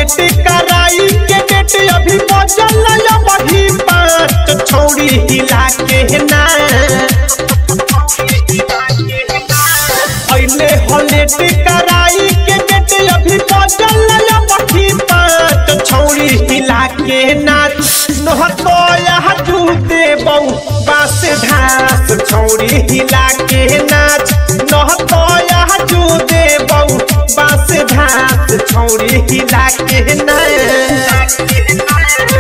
Hallett कराई के debt अभी बजल अभी पाँच छौड़ी हिला के ना अइले हलेट कराई के डेट अभी बजल अभी पाँच छौड़ी हिला के नाच नहतो यहाँ जूते बहु बास घास छौड़ी हिला के नाच नहतो यहाँ जूते बहु बास घास छौड़ी हिला के नाच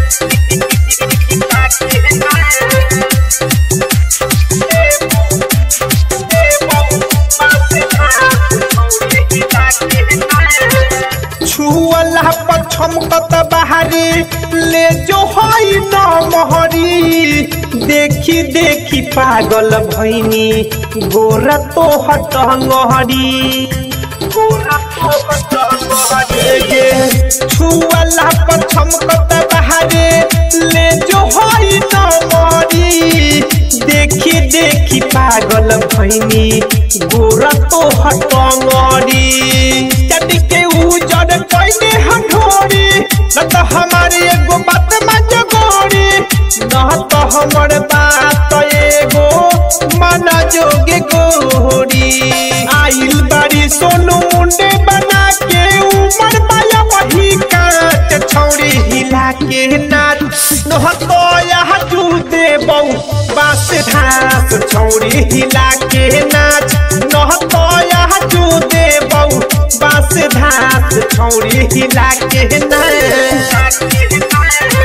छुअला पछम कत बाहरी ले जो हई न मोहरी देखी देखी पागल भैनी गोरा तो हट गहरी गोरा तो हट गहरी छुअला पछम कत बाहरी ले जो हई न मोहरी देखी देखी पागल भैनी गोरा तो हट गहरी चट के उजड़ कैले हठोरी न तो हमारी एगो बात मज गोरी न तो हमर बात एगो मन जोगे गोरी आइल बारी सोनू मुंडे बना के उमर पाया वही काट छौड़ी हिला के नाच न तो यहाँ जूते बहु बास घास छौड़ी हिला के नाच न तो यहाँ जूते बहु बास घास छौड़ी हिला के नाच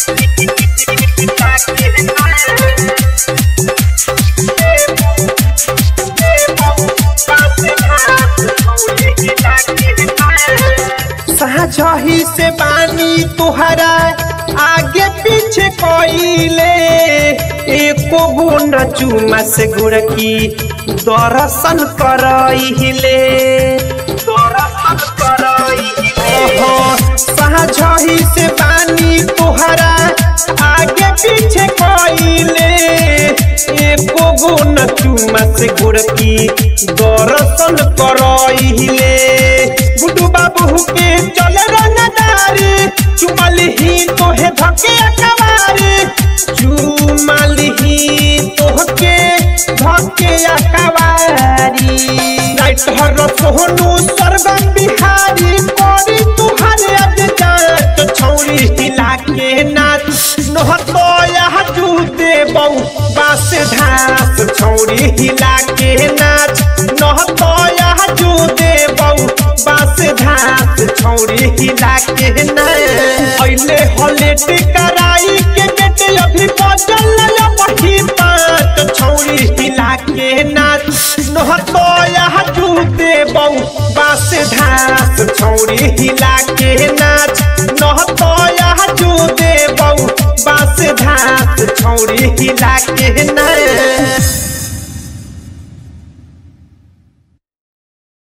साझही से बानी तुहरा आगे पीछे कोइले एको गुण चुमा से गुड़की दर्शन करइले दर्शन करइले साझही से बानी तुहरा आगे पीछे कोइले एको गुण चुमा से गुड़की दर्शन करइले गुड्डू बाबू के चले रंगदारी चुमल ही तोहे धके अकबारी चुमल ही तोहके धके अकबारी राइट हर सोहनु सरगम बिहारी कोरी तुहरे अज जात छौरी हिला के नाच नहतो यहाँ जूते बहु बास घास छौरी हिला के नाच नहतो यहाँ जूते बहु बास घास छौरी हिला के नाच अइले हलेट कराई के गेट अभी बजल वही पाँच छौरी हिला के नाच नहतो यहाँ जूते बहु बास घास छौरी हिला के नाच नहतो यहाँ जूते बहु बास घास छौरी हिला के नाच